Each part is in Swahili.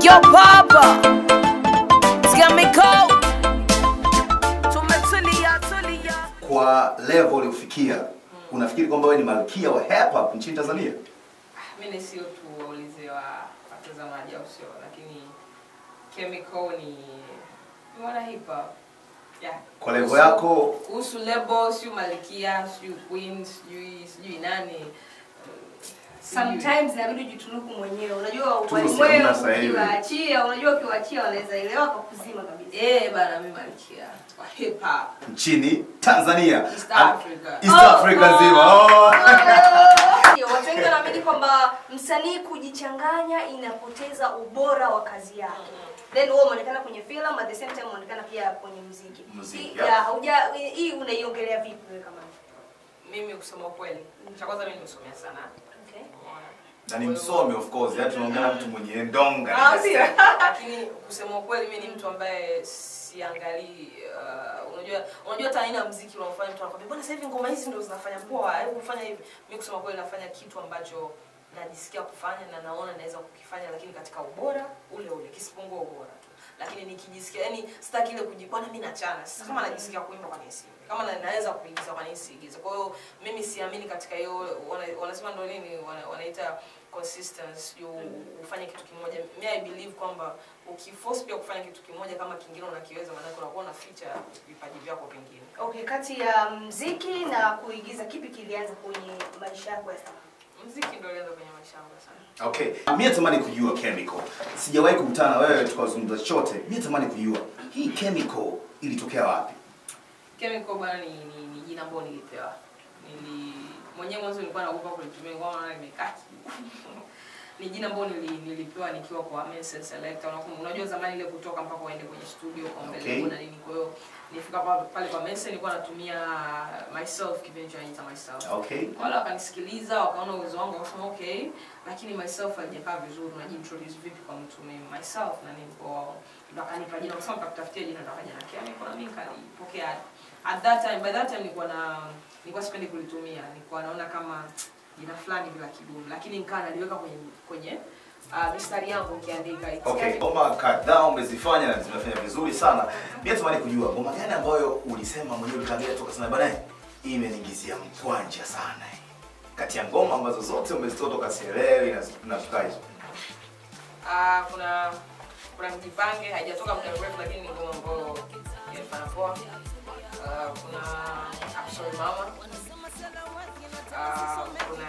Yo papa Chemical Tumetulia tulia Kwa level uliofikia, unafikiri kwamba wewe ni malkia wa hip hop nchini Tanzania? mimi sio tu waulize wa watazamaji au sio lakini chemical ni ni wana hip hop yeah. Kwa level Kuhusu- yako kuhusu label sio malkia sio queen sijui sijui nani eh, sijui. sometimes inabidi ujitunuku mwenyewe unajua Tuko wewe sehemu sasa hivi. ukiwaachia unajua ukiwaachia wanaweza elewa kwa kuzima kabisa eh bana mimi malkia wa hip hop nchini Tanzania. East Am- Africa. East Oh, Africa oh. nzima. Oh. Ndio, watu wengi wanaamini kwamba msanii kujichanganya inapoteza ubora wa kazi yake then wewe umeonekana kwenye film at the same time umeonekana pia kwenye muziki Muziki, Hii- yeah. ya, hauja hii unaiongelea vipi wewe kama mimi kusema ukweli cha kwanza mimi nimesomea sana okay. Umeona? Na ni msomi of course, yaani tunaongea na mtu mwenye ndonga. Ah, sio. lakini kusema ukweli mi ni mtu ambaye siangalii uh, unajua unajua hata aina ya mziki unaofanya mtu anakwambia bwana sasa hivi ngoma hizi ndio zinafanya poa hebu kufanya hivi mi kusema kweli nafanya kitu ambacho najisikia kufanya na naona naweza kukifanya lakini katika ubora ule ule kisipungua ubora tu lakini nikijisikia yani sitaki ile kuji bwana mimi nachana sasa kama najisikia kuimba kwa nini siimbe kama na, naweza kuigiza kwa nini siigize kwa hiyo mimi siamini katika hiyo wana- wanasema ndo nini wana- wanaita consistency you ufanye kitu kimoja mi i believe kwamba ukiforce pia kufanya kitu kimoja kama kingine unakiweza maanake unakuwa na feature vipaji vyako vingine okay kati ya mziki na kuigiza kipi kilianza kwenye maisha yako ya sanaa mziki ndo ilianza kwenye maisha yangu sana Okay. Mimi natamani kujua chemical. Sijawahi kukutana na wewe tukazungumza chochote. Mimi natamani kujua hii chemical ilitokea wapi? chemical bwana ni, ni, ni jina ambalo nilipewa nili mwenyewe mwanzo nilikuwa naogopa kulitumia kwa maana nimekaa ni jina ambalo nili, nilipewa nikiwa kwa Mensen Selector. Unakumbuka- Unajua zamani ile kutoka mpaka uende kwenye studio kwa mbele Okay. na nini. Kwa hiyo nilifika pa- pale kwa Mensen nilikuwa natumia myself kipindi cha naita myself. Okay. Wala wakanisikiliza wakaona uwezo wangu wakasema okay, lakini myself haijakaa vizuri, unajiintroduce vipi kwa mtu mimi myself na nini kwa wao. Ndio akanipa jina wakasema nitakutafutia jina ndio akaja na Kemi kwa mimi nikalipokea. At that time by that time nilikuwa na nilikuwa sipendi kulitumia, nilikuwa naona kama jina fulani bila kidumu, lakini nikaa naliweka kwenye kwenye uh, mistari yangu nikiandika it's Okay, Kemi. ngoma kadhaa umezifanya na zimefanya vizuri sana. Mimi natamani kujua ngoma gani ambayo ulisema mwenyewe ulitangia toka sana bana, hii imeniingizia mkwanja sana hii. Kati ya ngoma ambazo zote umezitoa toka Sielewi na na Sukaizo. Ah, kuna kuna mjipange haijatoka muda mrefu lakini ni ngoma ambayo inafanya poa. Ah, kuna I'm sorry mama. Ah, kuna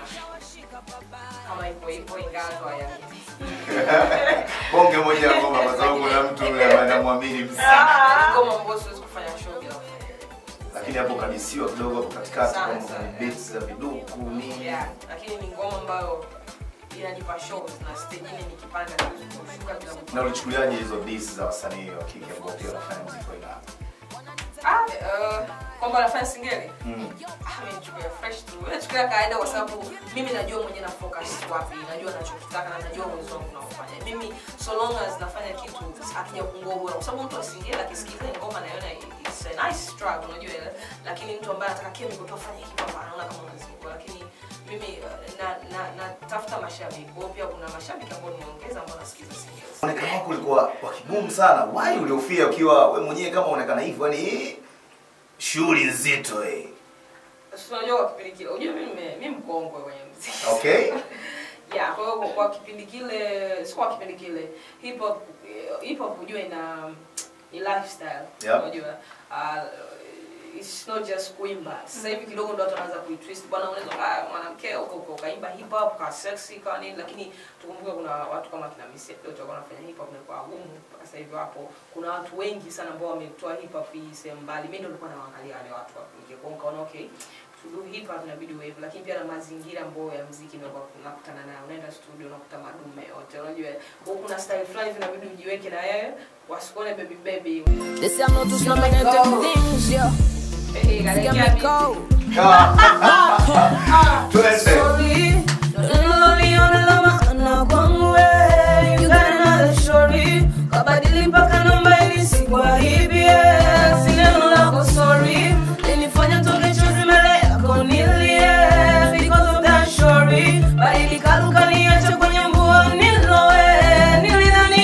kama ipo ipo ingawa tu haya. Bonge moja ya ngoma kwa sababu kuna mtu yule ambaye anamwamini sana. Ngoma ambayo siwezi kufanya show bila kufanya. Lakini hapo kabisiwa kidogo hapo katikati Sana, kwamba sana. kuna beats za viduku nini. Yeah, lakini ni ngoma ambayo inanipa shows na stage ni nikipanda siwezi kushuka bila Na kufanya. ulichukuliaje hizo beats za wasanii wa kike ambao pia wanafanya muziki wa aina yako? Ah, eh, kwamba nafanya singeli. Mm. Nimechukulia fresh tu. Nachukulia kawaida kwa sababu mimi najua mwenyewe na focus wapi, najua nachokitaka na najua uwezo wangu unaofanya. Mimi so long as nafanya kitu akija kupungua ubora, kwa sababu mtu asingeli akisikiza ile ngoma anaona it's a nice track, unajua ile, lakini mtu ambaye anataka chemical tu afanye hip hop anaona kama unazingua, lakini mimi eh, na na natafuta mashabiki. Kwa hiyo pia kuna mashabiki ambao nimeongeza ambao nasikiza singeli. Muonekano wako ulikuwa wa kigumu sana. Why uliofia ukiwa we mwenyewe kama unaonekana hivyo yani eh, shughuli nzito eh. Sasa unajua kwa kipindi kile, unajua mimi nime- mimi mkongwe kwenye muziki. Okay? yeah kwa hiyo kwa kipindi kile sio kwa kipindi kile hip hop hip hop unajua ina ni lifestyle Yeah. unajua uh, it's not just kuimba sasa hivi kidogo ndo watu wanaanza kuitwist bwana unaweza ah, mwanamke huko huko ukaimba hip hop ka sexy ka nini lakini tukumbuke kuna watu kama kina Missy Elliott walikuwa wanafanya hip hop na kwa gumu mpaka sasa hivi wapo kuna watu wengi sana ambao wametoa hip hop hii sehemu mbali mimi ndo nilikuwa nawaangalia wale watu hapo ningekuwa nikaona okay to do hip hop inabidi uwe hivyo, lakini pia na mazingira ambayo ya muziki ndio unakutana nayo. Unaenda studio unakuta madume yote, unajua kwa hiyo kuna style fulani hivi inabidi ujiweke na yeye wasikuone baby baby. They say I'm not too slow, man, I do things, yeah Hey, kalekia mimi. Chemical Twende. Sorry, don't lonely on the lama, na kwangu we, you got another story. Kabadili mpaka namba ili sikuwa hivi, yeah. Si neno lako sorry, linifanya toke chozi mbele yako nilie, because of that story. Badilika luka niache kwenye mvua nilowe, nilidhani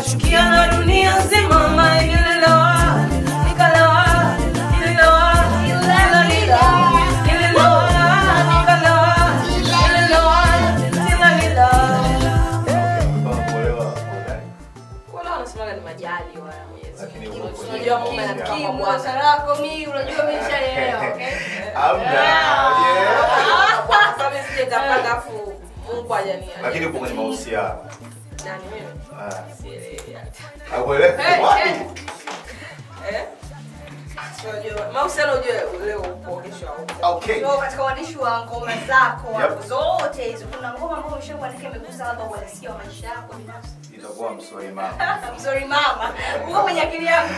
nikachukia na dunia nzima ma nililoa nikaloa nililoa nililoa nililoa nikaloa nililoa nililoa Kama kuolewa kuolewa. Wala wanasemaga ni majali wala Mwenyezi Lakini Mungu. huko kwenye Unajua mume kinga. anatoka kwa Kimu, Bwana. sarako mi unajua umeshaelewa okay Hamna. Yeah. Sasa mimi sijatapanga afu Mungu hajania. Lakini upo kwenye mahusiano. Nani mimi? Ah. Sielewi hata. Hakuelewi? Eh, Wapi? eh. Eh? Unajua, mahusiano ujue leo upo kesho haupo. Okay. so katika uandishi wa ngoma zako Yep. hapo zote hizo kuna ngoma ambayo umeshakuandika imegusa labda uhalisia wa maisha yako binafsi Itakuwa msori mama. I'm sorry mama uko kwenye akili yangu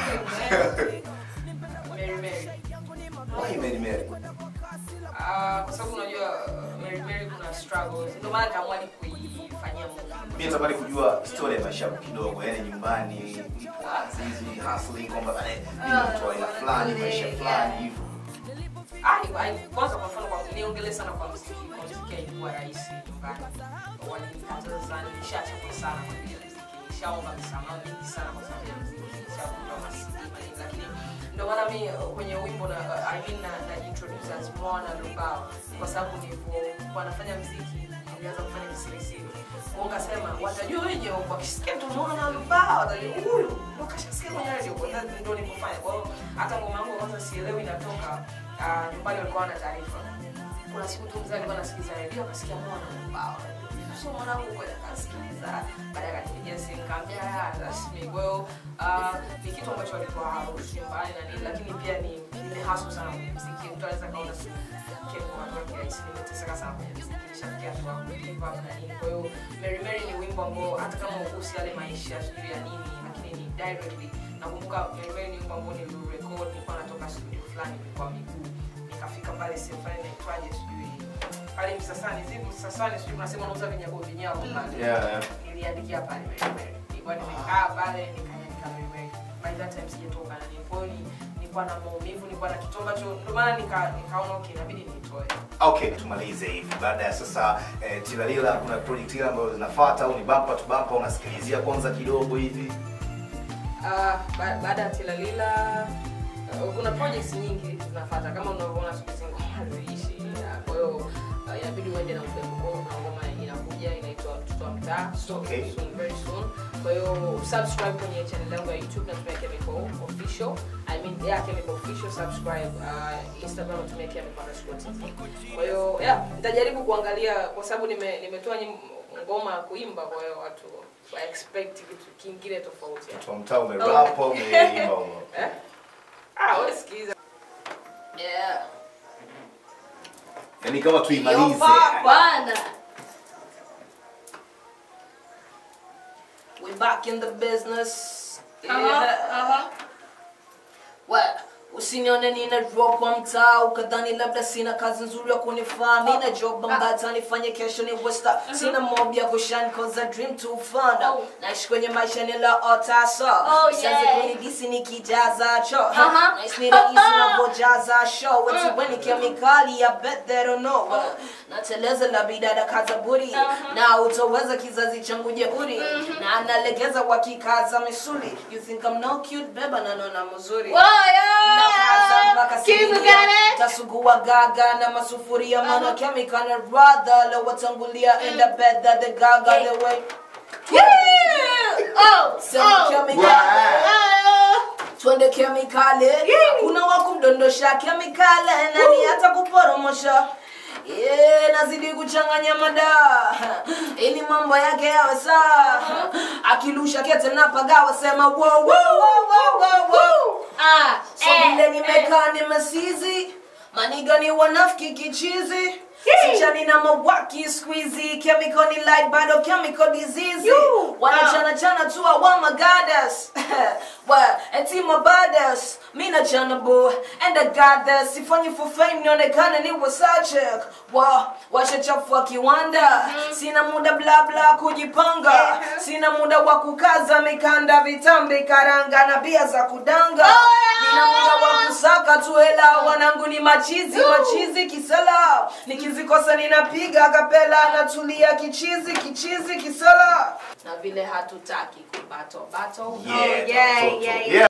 Mary Mary. Why Mary Mary? Ah, kwa sababu unajua uh, Mary Mary kuna struggles. Ndio maana kaamua ni kuifanyia movie. Mimi natamani kujua story ya maisha yako kidogo, yani nyumbani, ulipo Azizi, hustling kwamba bana mimi mtu wa aina fulani, maisha fulani hivyo. Ah, ai- kwanza kwa mfano kwa niongelee sana kwa muziki. Kwa muziki haikuwa rahisi nyumbani. Walinikataza sana, nishachapa sana kwa ajili ya muziki. Nishaomba msamaha mingi sana kwa sababu ya muziki. Nishakuwa masidi mengi lakini ndio maana mimi uh, kwenye wimbo na uh, I mean na, na introduce as Mwana Lubao kwa sababu nilipokuwa nafanya muziki nilianza kufanya kisirisiri. Kwa ukasema watajua wenye wakisikia tu Mwana Lubao watajua huyu ndio kashasikia kwenye radio kwa hiyo ndio nilipofanya. Kwa hiyo hata ngoma yangu ya kwanza sielewi inatoka uh, nyumbani walikuwa wana taarifa. Kuna siku tu mzee alikuwa anasikiliza radio akasikia Mwana Lubao. So mwanangu kwa akasikiliza baadaye akanipigia simu kaambia "Ah, rasmi. Kwa hiyo uh, ni kitu ambacho alikuwa haruhusu nyumbani na nini, lakini pia ni nimehasu sana kwenye muziki. Mtu anaweza kaona tu Ken kwa watu wake rahisi, nimeteseka sana kwenye muziki, nishafikia hatua ya kugive up na nini. Kwa hiyo Mary Mary ni wimbo ambao hata kama ugusi yale maisha sijui ya nini, lakini ni directly. Nakumbuka Mary Mary ni wimbo ambao niliurecord, nilikuwa natoka studio fulani kwa miguu, nikafika pale sehemu fulani inaitwaje sijui pale Msasani, zivu Msasani, sijui unasema unauza vinyago vinyago pale Yeah, yeah. niliandikia pale Mary Mary. Nilikuwa nimekaa pale nikaandika Mary Mary. By that time sijatoka na nini. Kwa hiyo ni- nilikuwa na maumivu, nilikuwa na kitu ambacho ndio maana nika nikaona okay inabidi nitoe. Okay, tumalize hivi. Baada ya sasa eh, Tilalila kuna project ile ambayo zinafuata au ni bumper to bumper unasikilizia kwanza kidogo hivi? Ah, ba- baada ya Tilalila uh, kuna projects nyingi zinafuata kama unavyoona siku hizi ngoma haziishi. Ah, Kwa hiyo uh, inabidi uende na upepo. Kwa hiyo kuna ngoma inakuja inaitwa Mtoto wa Mtaa. So, Okay. soon, very soon. Kwa hiyo subscribe kwenye channel yangu ya YouTube natumia Chemical Official. I mean yeah, Chemical Official subscribe. Uh, Instagram natumia Chemical underscore TZ. Kwa hiyo yeah, nitajaribu kuangalia kwa sababu nime nimetoa nyim- ngoma ya kuimba kwa hiyo watu wa expect kitu kingine tofauti. Mtu wa mtaa umerap au umeimba huko? Eh? Ah, wewe sikiza. Yeah. Yaani kama tuimalize. bwana We back in the business. Aha, aha. What? Usinione nina drop kwa mtaa ukadhani labda sina kazi nzuri ya kunifaa mina job ambata nifanye kesho ni westa sina mob ya kushan cause I dream to fun Oh. naishi kwenye maisha niliyoota so Oh, Sianze yeah. kunidisi nikijaza cho Aha. Nice ni rahisi unavyojaza show eti weni kemikali ya bet they don't know nateleza la bidada kaza buri na utoweza kizazi changu jeuri na analegeza wakikaza misuli you think I'm no cute beba na nona mzuri Nakaza mpaka sinia. tasugua gaga na masufuria mana chemical na radha la watangulia in the bed that the gaga the way Sema chemical twende kemikali kuna wa kumdondosha kemikali nani hata kuporomosha Yeah, nazidi kuchanganya mada ili mambo yake yawe saa akilusha kete napagawa sema wo, wo, wo, wo, wo, wo. Ah, So eh, vile eh. nimekaa nimesizi maniga ni wanafiki kichizi sichani na mawaki squeezy chemical ni light bado chemical disease You. wanachana chana tu awa magadas wa eti mabadas mi na chana bo and I got this sifanyi for fame nionekane ni wasachek wa washachafua kiwanda sina muda bla bla kujipanga sina muda wa kukaza mikanda vitambi karanga na bia za kudanga Oh, yeah. sina muda wa kusaka tu hela wanangu ni machizi machizi kisala nikizikosa ninapiga kapela natulia kichizi kichizi kisala na vile hatutaki kubato bato Yeah, yeah, watoto. yeah, Yeah.